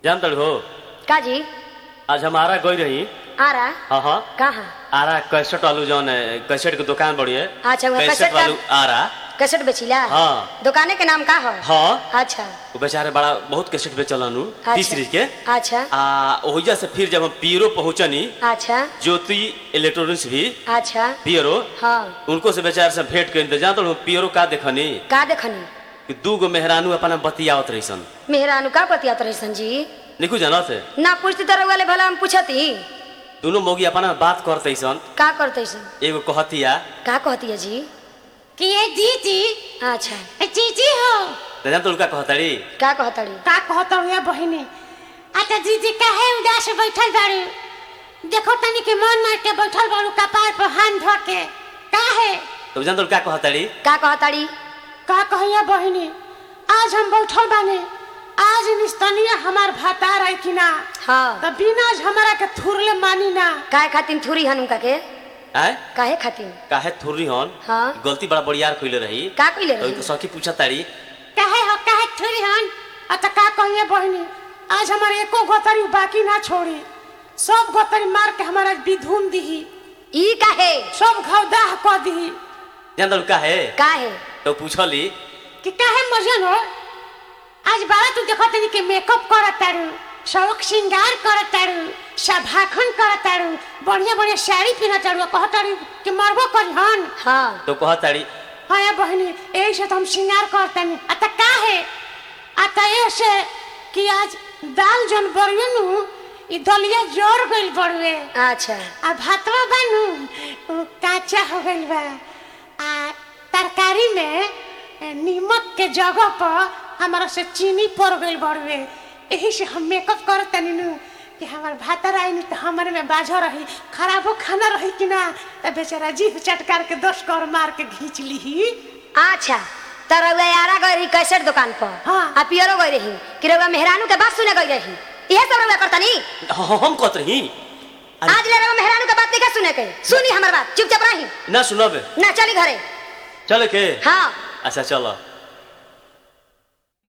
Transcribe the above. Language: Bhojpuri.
जान तड़ हो का जी आज हमारा गई रही आ रहा हाँ हाँ कहाँ आरा कैसेट वालू जौन है कैसेट की दुकान बड़ी है अच्छा, वो कैसेट कैसेट का- वालू आरा कैसेट बेचिला हाँ। दुकाने के नाम का हो हाँ अच्छा वो बेचारे बड़ा बहुत कैसेट बेचलन अच्छा। तीस सीरीज के अच्छा आ ओहिजा से फिर जब हम पियरो पहुंचनी अच्छा ज्योति इलेक्ट्रॉनिक्स भी अच्छा पियरो हाँ उनको से बेचारे से भेंट कर जान तो पियरो का देखनी का देखनी कि दू गो मेहरानू अपना बतियावत रहीसन मेहरानू का बतियात रही जी निकू जानत है ना पूछती तो रउआ ले भला हम पूछती दोनों मौगी अपना बात करते सन का करते सन एगो कहतिया का कहती है जी कि ये दीदी अच्छा ए जीजी हो तो जान तो उनका कहतड़ी का कहतड़ी का कहत ये बहिनी अच्छा दीदी काहे उदास बैठल बारू देखो तनी के मन मार के बैठल बारू कपार पर हाथ धो के काहे तो जान तो उनका कहतड़ी का कहतड़ी का कहिया बहिनी आज हम बैठल बानी आज निस्तनिया हमार भातार आई कि ना हाँ त बिना आज हमारा के थुरले मानी ना काहे खातिन थूरी हन उनका के आय काहे खातिन काहे थुर्री हन हाँ। गलती बड़ा बड़ियार कइले रही का कइले तो रही उनको सखी पूछा ताड़ी काहे हो काहे थुरी हन अच्छा का कहिए बहिनी आज हमारे एको गोतरी बाकी ना छोड़ी सब गोतरी मार के हमारा विधुन दीही ई काहे सब घाव क दीही जान तो काहे काहे तो पूछली कि काहे मजन हो आज बारा तू देखत तनी के मेकअप करत तारू शौक श्रृंगार करत तारू सभाखन करत तारू बढ़िया बढ़िया साड़ी पहनत तारू कहत तारू कि मरबो करी हन हाँ तो कहताड़ी हाँ ये बहनी यही से तो हम श्रृंगार करतनी अत काहे अत ऐसे कि आज दाल जन बरुए नु ई दलिया जोर गइल बरुए अच्छा आ भातवा बनू उ काचा हो गइल बा आ तरकारी में ए, नीमक के जगह पर हमारा से चीनी पड़ गइल बड़ुए यही से हम मेकअप करत तनी नु कि हमार भातर आई नु तो हमारे में बाझा रही खराबो खाना रही कि ना तो बेचारा जीभ चटकार के दस कर मार के घींच ली अच्छा तो रउआ यारा गई रही कैसेट दुकान पर हाँ। आ पियरो गई रही कि रउआ मेहरानू के बात सुने गई रही इहे सब रउआ करतनी हाँ, हम कहत रही अरे, आज ले रउआ मेहरानू के बात नहीं का सुने के सुनी हमर बात चुपचाप रही ना सुनब ना चली घरे चल के हाँ अच्छा चलो